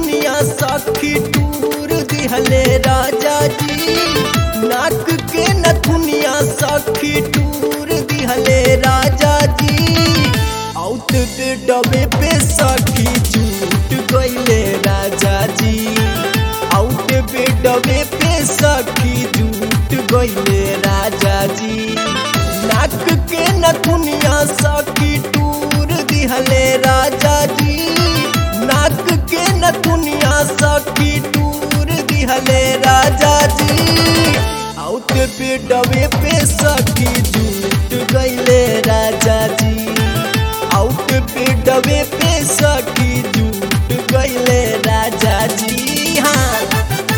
नथुनिया सखी टूर दिहले राजा जी नाक के नथुनिया सखी टूर दिहले राजा जी आउट दे डबे पे सखी झूठ गईले राजा जी आउट पे डबे पे सखी झूठ गईले राजा जी नाक के नथुनिया सखी टूर दिहले राजा जी नाक के नथुनिया सखी टूर दिहले राजा जी आउट पे डबे पे सखी झूठ गईले राजा जी आउट पे डबे पे सखी झूठ गईले राजा जी हाँ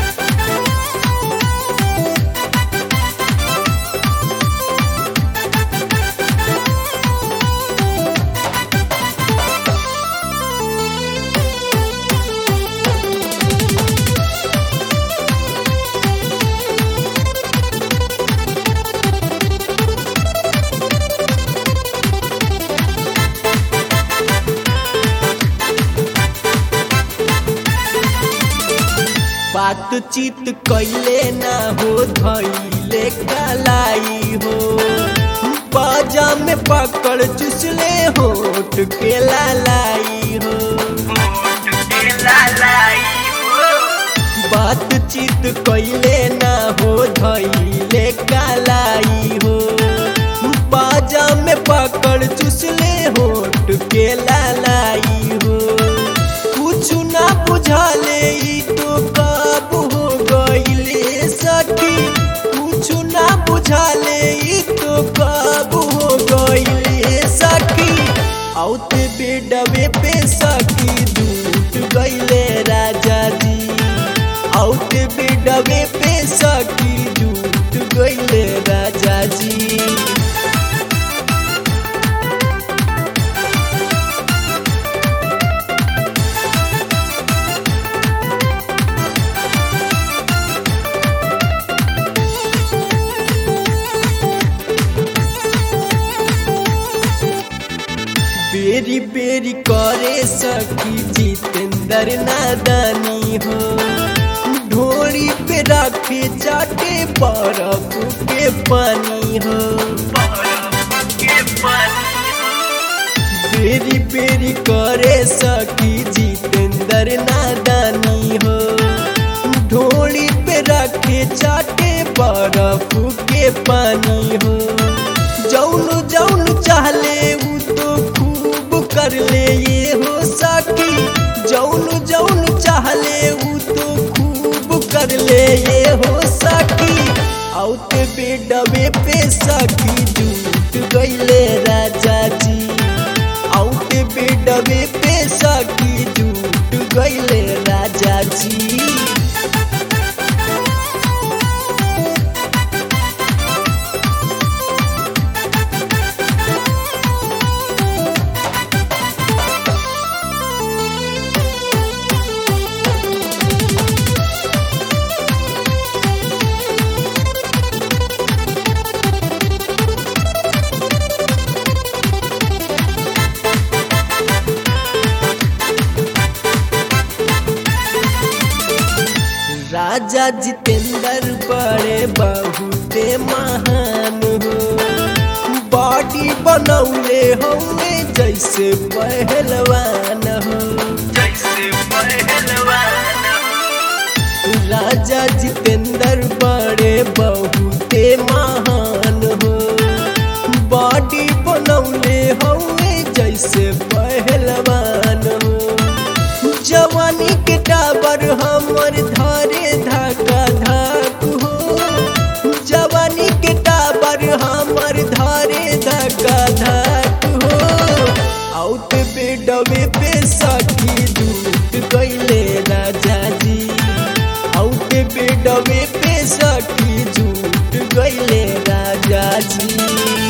बातचीत कैले ना हो धैले कलाई हो बाजा में पकड़ चुसले होठ के लालाई हो बातचीत कैले ना हो धैले कलाई हो बाजा में पकड़ चुसले होठ के लालाई हो कुछ ना बुझाले ई तो कब हो गईले सखी कुछ ना बुझाले ई तो कब हो गईले सखी औते बेडवे पे सखी झूठ गईले राजा जी औते बेडवे पे सखी झूठ गईले राजा जी बेरी बेरी करे सखी जितेंद्र नादानी हो ढोली पे रखे चाटे बर्फ के पानी हो बेरी बेरी करे सखी जितेंद्र नादानी हो ढोली पे रखे चाटे बर्फ के पानी हो जौन जौन चाहले उ तो खूब कर ले ये हो सखी जौन जौन चाहले उ तो खूब कर ले ये हो सखी औते बेडवे पे सखी झूठ गईले राजा जी औते बेडवे पे सखी झूठ गईले राजा जी राजा जितेंद्र बड़े बहुते महान हो बॉडी बनौले होंगे जैसे पहलवान हो राजा जितेंद्र बड़े बहुते महान हो बॉडी बनौले होंगे जैसे पहलवान हो जवानी के टाबर हमर धारे धाका धाक हो जवानी के टाबर हमर धारे धाका धाक हो आउट बेडवे पे सखी दूत गईले राजा जी आउट बेडवे पे सखी झूठ गईले राजा जी